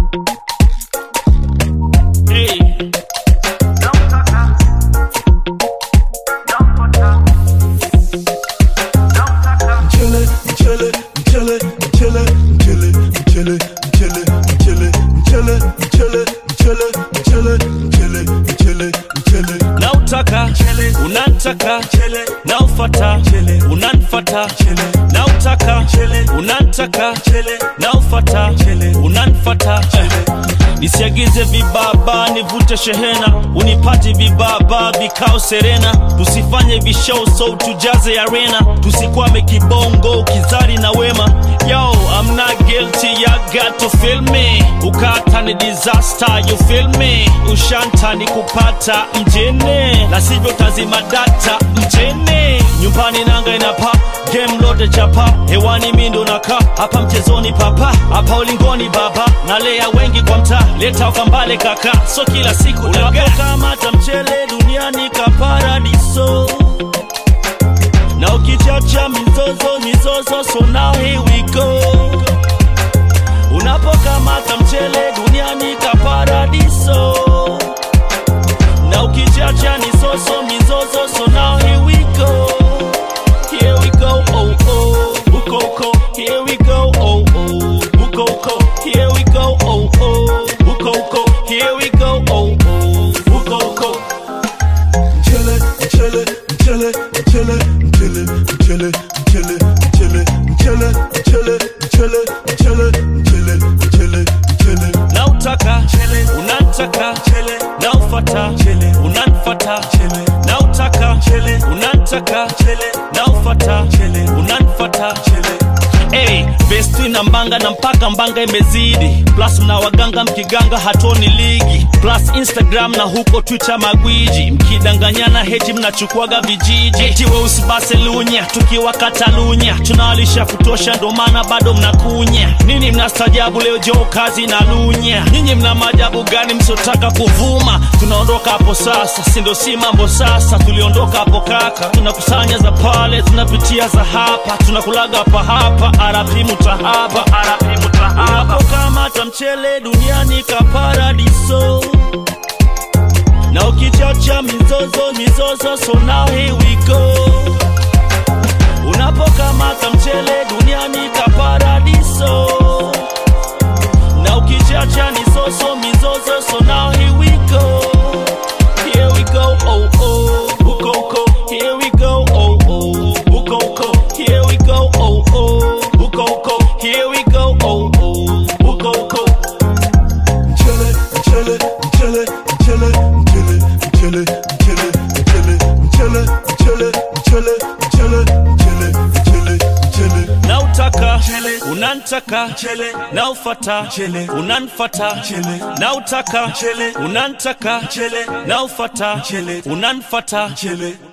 Hey. Mchele, mchele, mchele, mchele, mchele, mchele, mchele, mchele, mchele, mchele, mchele, mchele, mchele, mchele, mchele. nautaka unantaka naufata unanfata nautaka unantaka naufata unanfata nisiagize vibaba nivute shehena unipati vibaba vikao serena tusifanye vishow so tujaze arena tusikwame kibongo kizari na wema yo I'm not guilty ya got to feel me ukata ni disaster you feel me ushanta ni kupata mjene na sivyo tazima data mjene nyumbani nanga inapa game lote chapa hewani mindo naka hapa mchezoni papa hapa ulingoni baba nalea wengi kwa mtaa leta ukambale kaka so kila siku unapokamata mchele duniani kaparadiso na ukichacha mizozo mizozo so now here we go unapokamata mchele duniani kaparadiso na ukichacha ni soso mizozo so now here we go here we go oh oh ukoko here we go oh oh ukoko here we go oh oh ukoko here we go oh oh ukoko Mchele, mchele, mchele, mchele, mchele, mchele, mchele, mchele, mchele, mchele, mchele, mchele, mchele, mchele, mchele. nautaka unantaka naufata unanfata nautaka unantaka naufata unanfata Hey, vesti na mbanga na mpaka mbanga imezidi plus mna waganga mkiganga hatoni ligi plus instagram na huko twitter magwiji mkidanganyana heti mnachukuaga vijiji eti weusi baselunya tukiwa katalunya tunawalisha kutosha ndo maana bado mnakunya nini mnastajabu leo jo kazi na lunya nyinyi mna maajabu gani msiotaka kuvuma tunaondoka hapo sasa sindo si mambo sasa tuliondoka hapo kaka tunakusanya za pale tunapitia za hapa tunakulaga hapa hapa arapi mutahaba arapi mutahaba unapokamata mchele duniani kaparadiso na ukichacha mizozo mizozo so now here we go unapokamata mchele duniani kaparadiso na ukichacha ni soso mizozo so now here we go here we go oh oh ukoko here we go oh oh ukoko here we go oh oh ukoko here we go oh oh ukoko Mchele, mchele, mchele, mchele, mchele, mchele, mchele, mchele, mchele, mchele, mchele, mchele, mchele, mchele, mchele. nautaka unantaka naufata unanfata nautaka unantaka naufata unanfata